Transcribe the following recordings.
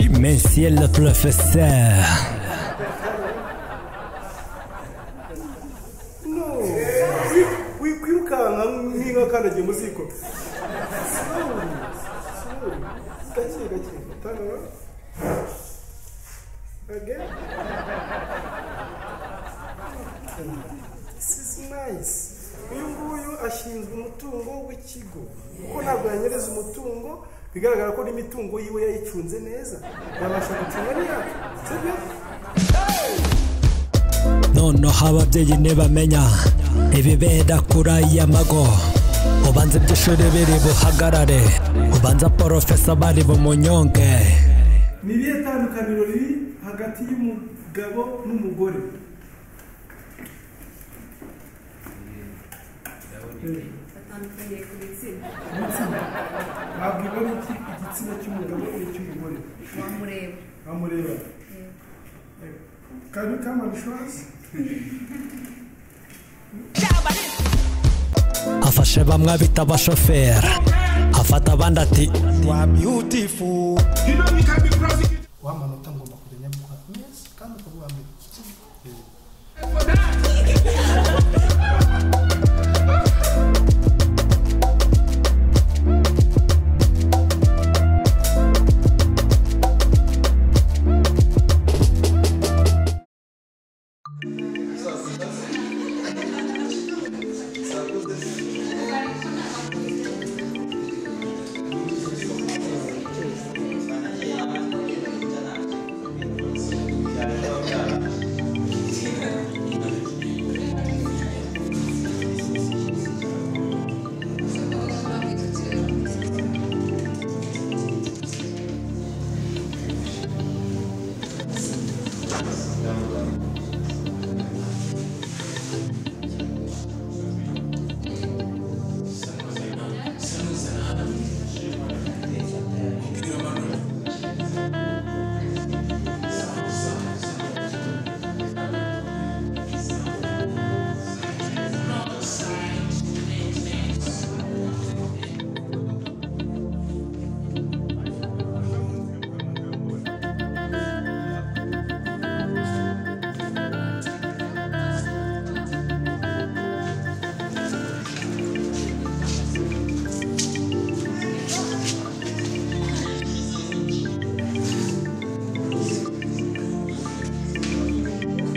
من سيل الفساه wirukanka nk'inka kandagiye mu ziko gake gake tanura again this is nice uyu nguyu ashinzwe umutungo w'ikigo kuko ntabwo yanyereza umutungo bigaragara ko n'imitungo yiwe yayicunze neza yabasha gucunga n'iyacu sibyo noneho ababyeyi ntibamenya ibibera kuri aya mago ubanza iby'ishuri biri buhagarare ubanza porofesa bari bumunyonge ni irihe tandukaniro riri hagati y'umugabo n'umugore batandukaniye ku gitsina wabwirwa n'iki igitsina cy'umugabo n'icy'umugore wamureba amureba kari kama inshuwarensi afashe bamwe abita abashoferi afata abandi ati wa manota ngomba kumenya gukora neza kandi ukavuga mbere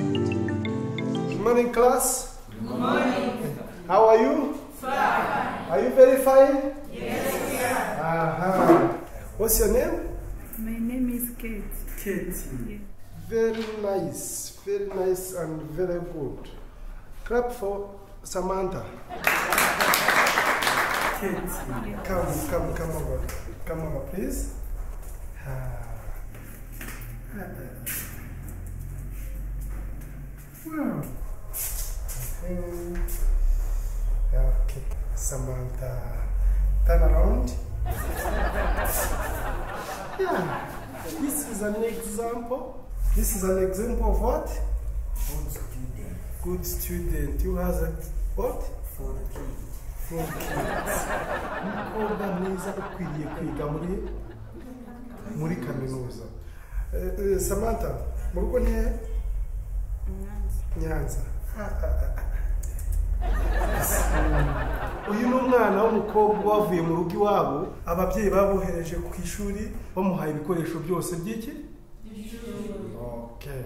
Good morning, class. Good morning. How are you? Fine. Are you very fine? Yes, we are. Uh-huh. What's your name? My name is Kate. Kate. Very nice, very nice and very good. Clap for Samantha. Kate, come, come, come over. Come over, please. Ah. Wow. Mm. Okay, Samantha, turn around. yeah, this is an example. This is an example of what? Good student. Who has a what? For kids. For kids. Umukobwa mwiza ukwiriye kwiga muri muri kaminuza. Eh, eh, Samantha, mu rugo ni he? Nyanza. Uyu ni umwana w'umukobwa wavuye mu rugo iwabo, ababyeyi babohereje ku ishuri bamuhaye ibikoresho byose by'iki? Okay.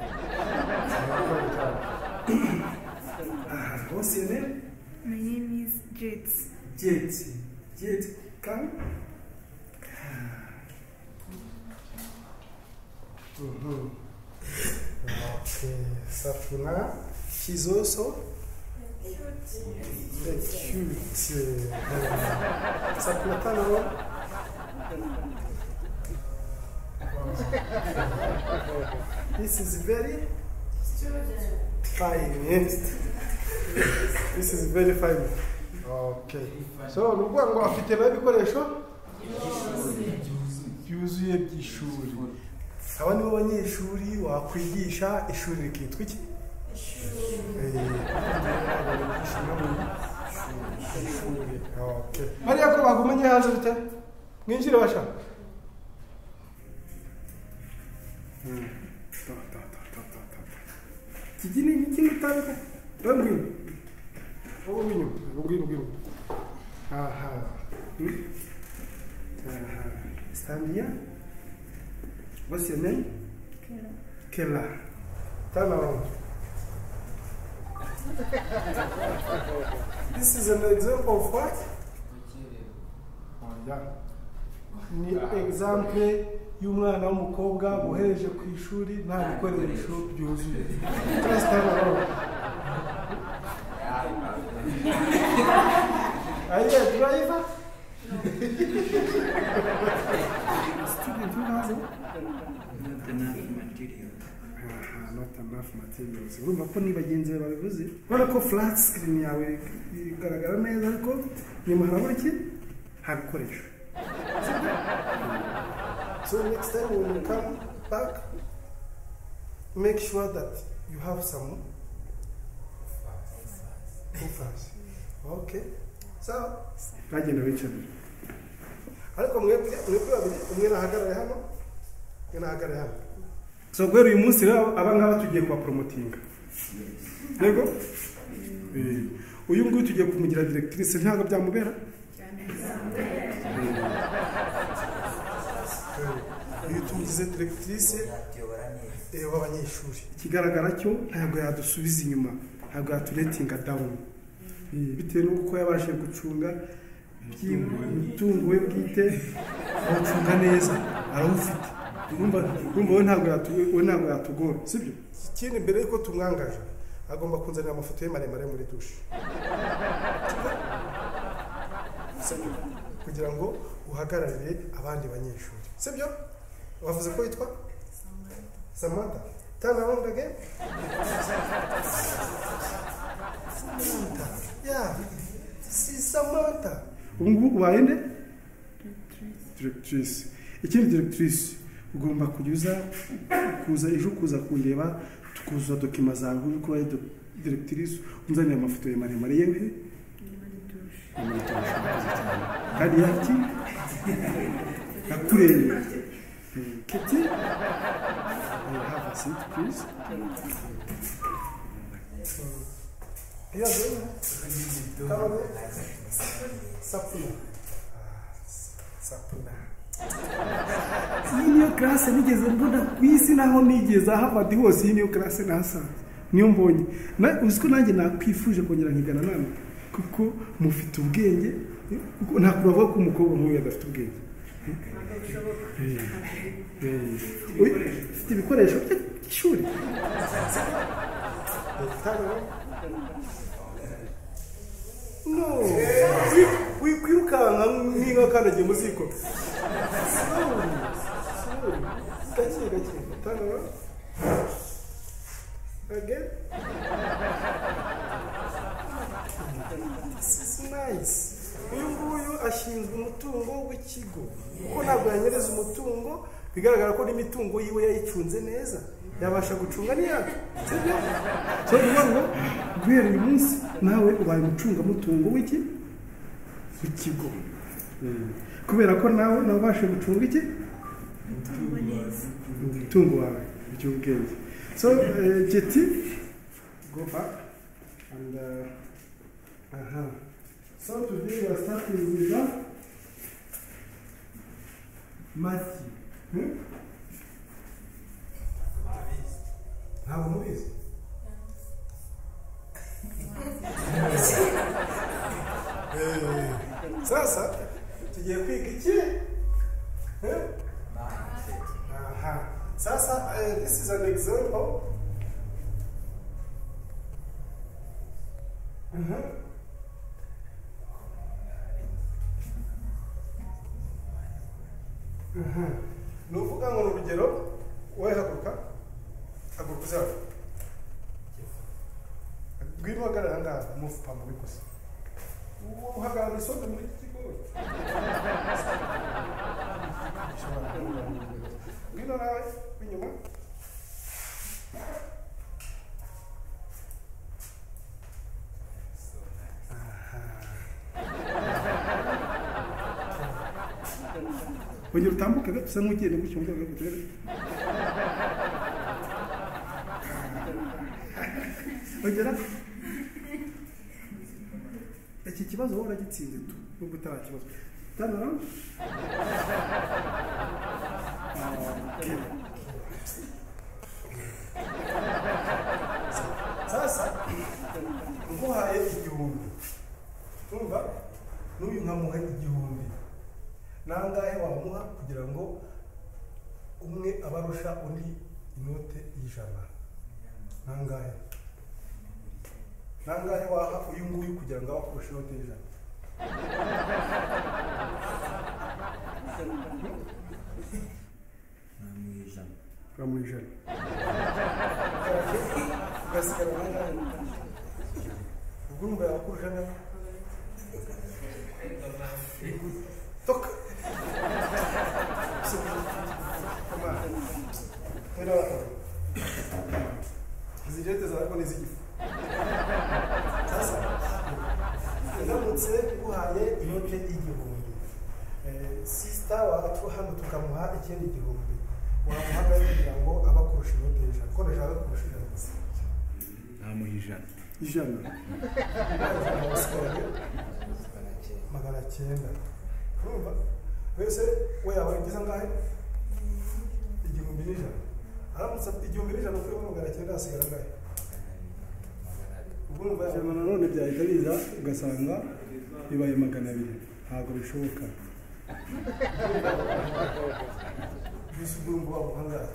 What's your name? My name is Jets. Jeti. Jeti, come. Mhm. Okay, Safuna. She's also very cute. Uh, Safuna, turn around. This is very fine. yes. This is very fine. Okay. So, ni ukuvuga ngo afite nawe ibikoresho byuzuye by'ishuri. Aba ni bo banyeshuri wakwigisha ishuri rikitwa iki? Eh, bakwigisha no mu ishuri. Okay. Mariya ko bagumanye hanze bite? Mwinjire bashaka. iki ni iki ni utanga urabona inyuma wowe w'inyuma ubwira ubwira aha Hmm? aha standia what's your name Kela turn around this is an example of what oya ni example y'umwana w'umukobwa wohereje ku ishuri nta bikoresho byuzuye Just turn around. Are you a driver? Student who has it? Not enough material. Aha, not enough materials. urumva ko ni bagenzi bawe babivuze urabona ko flat screen yawe igaragara neza ariko nyuma harabura iki nta bikoresho so next time when you come back make sure that you have some buffers okay so bagenda bicarira ariko mwebwe mwebwe babiri umwe nahagarare hano umwe nahagarare hano so guhera uyu munsi rero aba ngaba tugiye kubaporomotinga yego Eh, uyu nguyu tugiye kumugira directrice ntabwo byamubera Eh, iyo tumugize directrice Byatuyobora neza. eh, w'abanyeshuri ikigaragara cyo ntabwo yadusubiza inyuma ntabwo yaturetinga down Eh, bitewe n'uko yabashije gucunga iby- umutungo we bwite awucunga neza arawufite urumva urumva we ntabwo yatu- we ntabwo yatugora sibyo ikindi mbere yuko tumwangaje agomba kunzanira amafoto ye maremare muri dushe sibyo kugira ngo uhagararire abandi banyeshuri sibyo wavuze ko yitwa Samantha. Turn around again. Samantha. Yeah. Si Samantha. Ubu ngubu ubaye nde? Directrice. Ikindi directrice ugomba kuza kuza ejo kuza kundeba tukuzuza dokima zawe uri kuba directrice unzanira amafoto ye maremare yewe kandi yati nakureba kiti You have a seat, please. Yeah, Come on. in. Sapuna. Ah, Sapuna. Iyi niyo karase nigeze mbona ku isi naho nigeze ahavadi hose iyi niyo karase nahasanze niyo mbonye Na- uzi ko nanjye nakwifuje kongera nkigana namwe kuko mufite ubwenge kuko ntabwo bavuga ko umukobwa nk'uyu adafite ubwenge Eh, eh. Uyu- ufite ibikoresho bye- by'ishuri no wikwirukanka nk'inka kandagiye mu ziko gake gake tanga again this is nice uyu nguyu ashinzwe umutungo w'ikigo kuko ntabwo yanyereza umutungo bigaragara ko n'imitungo yiwe yayicunze neza yabasha gucunga n'iyacu sibyo so ni ngombwa guhera uyu munsi nawe ubaye umucungamutungo w'iki w'ikigo Mm. kubera ko nawe nawe ubasha gucunga iki umutungo wawe by'ubwenge so eh, jeti go back and uh, Aha. So today we are starting with uh, Matthew. Hmm? Ntabwo mubizi. Eh, Sasa tugiye kwiga iki? Hmm? Aha. Sasa eh, this is an example. Mhm. ni uvuga ngo ni urugero wowe haguruka haguruka uzaba ngwino uhagarara aha ngaha muvu pa mubi gusa Uwo uhagarara isonga muri iki kigo Ushobora kuba wamubwira. ngwino nawe w'inyuma wongera utambuke gato usa nk'ugenda gutyo mu rwego rwo kugera ongera iki kibazo wowe uragitsinze tu nubwo utari ikibazo tanura sasa nguhaye igihumbi urumva n'uyu nkamuha igihumbi nangahe wamuha kugira ngo umwe abarusha undi inote y'ijana nangahe nangahe waha uyu nguyu kugira ngo abakurushe inote y'ijana namuha ijana uramuha ijana ugasigara nangahe ubwo urumva yabakurusha nawe toka izi jete zawe ni izigifu sasa ndamutse nguhaye inote y'igihumbi Eh, sisita wacu hano tukamuha ikindi gihumbi wamuhagaze kugira ngo aba kurusha inote y'ijana ko ndashaka kurusha ijana gusa namuha ijana ijana magana cyenda urumva wese we yawe igeze angahe igihumbi n'ijana aramutse igihumbi n'ijana ukuyemo magana cyenda hasigara angahe ubwo urumva yawe ijana nanone byahita biza ugasanga bibaye magana abiri ntabwo bishoboka mbese ubwo urumva waba angahe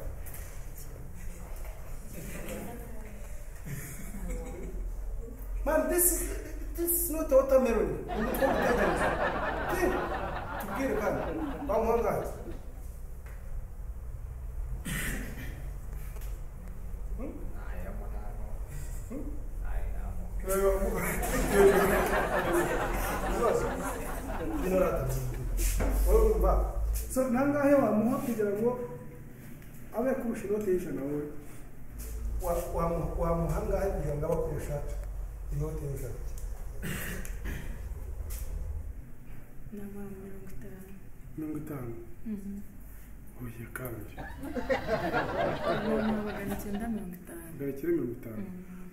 man this is this is not watermelon umutwe w'umutekereza tubwire tubwire kandi wamuha angahe so nangahe wamuha kugira ngo abe kurusha inote y'ijana wowe wamuhangahe kugira ngo abakoresha inote y'ijana n'abantu mirongo itanu mirongo itanu oya kandi abantu magana icyenda mirongo itanu gakire mirongo itanu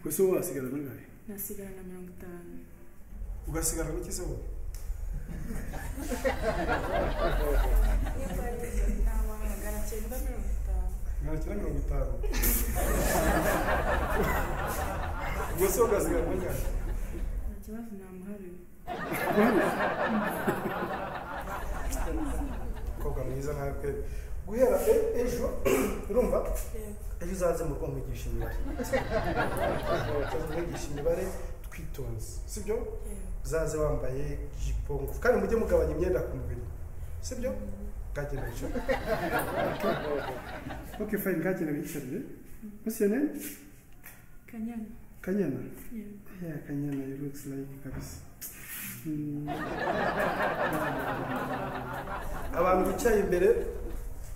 gusa wowe wasigara nangahe nasigara na mirongo itanu ugasigara n'iki se wowe magana cyenda mirongo itanu ubwo se ugasigara n'ingahe nta kibazo namuhariwe umukobwa mwiza nkawe pe guhera e- ejo urumva ejo uzaze mu rugo mwigisha imibare uzaze mwigisha imibare twitonze sibyo uzaze wambaye jipo ngufi kandi mujye mugabanya imyenda ku mubiri sibyo bwagenda bicara ok fine gakire biyisabye musiyene kanyana kanyana yewe yeah kanyana you looks like kabisa Hmm. abantu bicaye imbere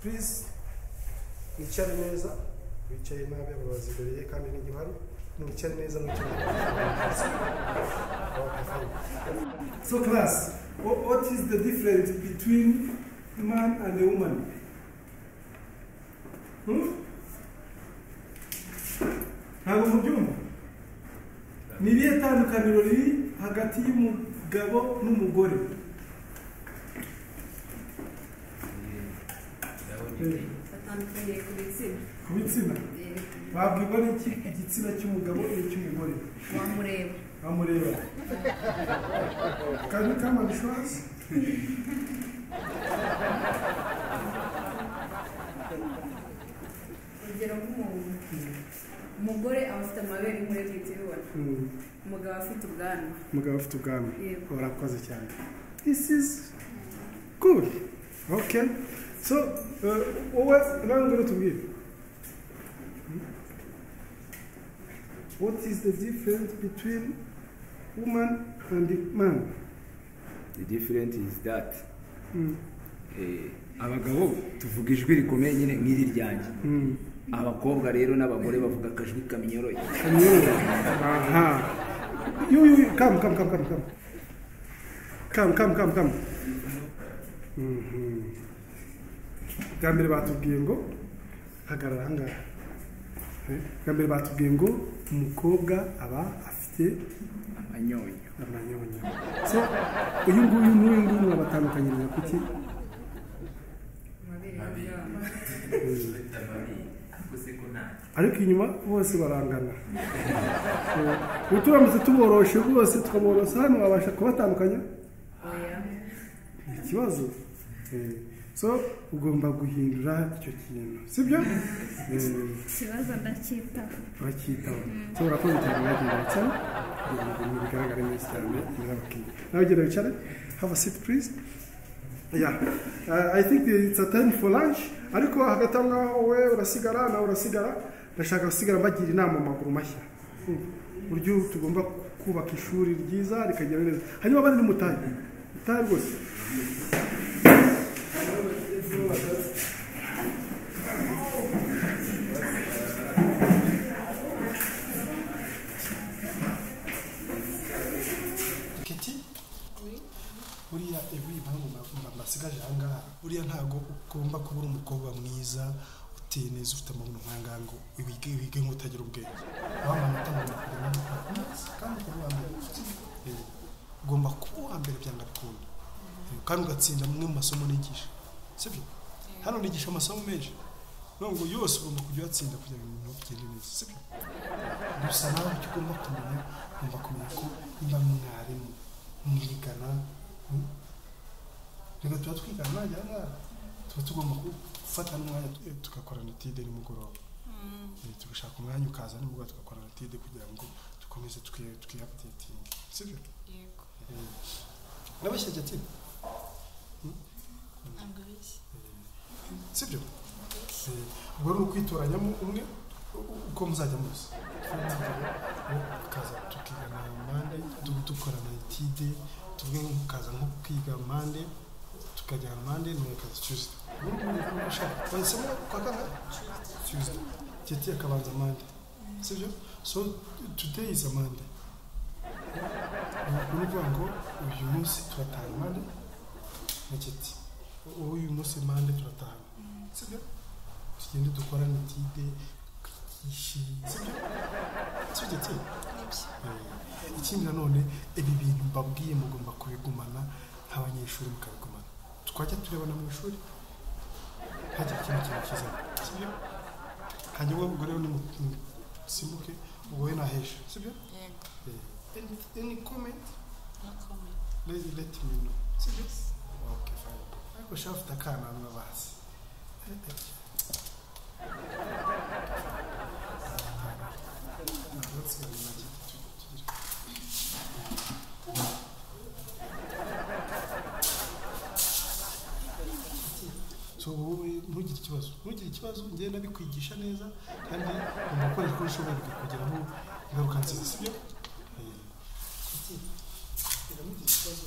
purize mwicare neza bicaye nabi abayobozi imbere ye kandi n'igihari mwicare neza mwicare neza So class, what, what is the difference between man and a woman? Hmm? ntabwo mubyumva ni irihe tandukaniro riri hagati y'umugabo n'umugore ndabona batandukaniye ku bitsina ku bitsina Eh, wabwirwa n'iki igitsina cy'umugabo n'icy'umugore wamureba bamureba kandi kama bishwazi urugero nk'umuntu umugore aba afite amabere nk'urebye ibyo ubibona umugabo aba afite ubwanwa umugabo ufite ubwanwa Yego. urakoze cyane this is good okay so uh, wowe nange urutubwire what is the difference between woman and man The difference is that Mm. eh, abagabo tuvuga ijwi rikomeye nyine nk'iri ryanjye Mm. abakobwa rero n'abagore bavuga akajwi kaminyoroye Kamyeru. aha you you you. come come come come come come come come come Mhm. bwa mbere batubwiye ngo hagarara ahangaha bwa mbere batubwiye ngo umukobwa aba afite amanyonyo amanyabanya so uyu nguyu n'uyu nguyu murabatandukanyiriza ku ki amabere y'abana ariko inyuma bose barangana ubu turamutse tuboroshe rwose tukaborosa hano wabasha kubatandukanya oya ni ikibazo Eh, so ugomba guhindura icyo kintu sibyo Eh, ikibazo ndacyitaho bacyitaho ushobora kuba cyane bagenda wicara kugira ngo ibintu bigaragare neza cyane imbere y'abakiriya nawe ugenda wicare have a seat please yeah uh, i think it's a time for lunch ariko hagati aho ngaho wowe urasigara nawe urasigara ndashaka gusigara mbagira inama amaguru mashya Mm. uburyo tugomba kubaka ishuri ryiza rikagera neza hanyuma abandi ni mutahe mutahe rwose kiti buriya ibi impamvu mbasigaje ahangaha buriya ntabwo ugomba kubura umukobwa mwiza uteye neza ufite amabuno nk'ahangaha ngo wige wige nk'utagira ubwenge wambaye amatama kandi ukaba uwa mbere Eh, ugomba kuba uwa mbere byanga bikunda Eh, kandi ugatsinda amwe mu masomo nigisha sibyo hano nigisha amasomo menshi nubwo yose ugomba kujya uyatsinda kugira ngo ibintu bigende neza sibyo gusa nawe icyo ugomba kumenya ugomba kumenya ko niba mwarimu mwigana mm, reka tuba twigana najya ngaha tuba tugomba gufata n'umwanya tu- tugakorana etide nimugoroba Eh, tugashaka umwanya ukaza nimugoroba tugakorana etide kugira ngo dukomeze twi- twihapudetinge sibyo Eh, nabashya jati Mm? Eh, sibyo Eh, ubwo ni ukwitoranyamo umwe u- uko muzajya muzi ukaza tukigana mande dukorana etide tumwe ukaza nko kwiga mande tukajyana mande n'umwe akaza tuesday bahisemo kwa kangahe tuesday jeti akabanza mande sibyo so today is a mande ni ukuvuga ngo uyu munsi turataha mande na jeti uyu munsi mande turataha sibyo tugende dukorane etide twishimye sibyo sibyo tse Eh, ikindi nanone ibi bintu mbabwiye mugomba kubigumana nk'abanyeshuri mukabigumana twajya turebana mu ishuri ntacyo kintu kintu kiza sibyo hanyuma ubwo rero nimusimuke ubwo we nahesha sibyo Eh, any any comment let let me know sibyo okay fine ariko shafite akana mwabazi so wowe ntugire ikibazo ntugire ikibazo njyewe ndabikwigisha neza kandi ugomba gukora uko ushoboye bikakugeraho ingaruka nziza sibyo Eh, kuki? biramugirira ikibazo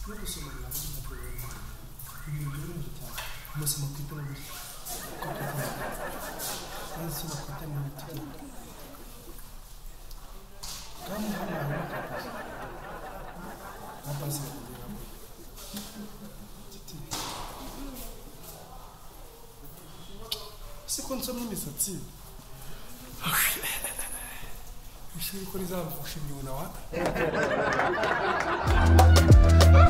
no gusoma ntabwo ntabwo biba ibintu byoroheje cyane umusoma ku itanabiri uko kwitanga kandi soma ku itanabiri tugira kandi hano hari n'akabazo akabazo bakongera bakongera siko nsomye imisatsi ishuri ko rizaba gushimye ubona wa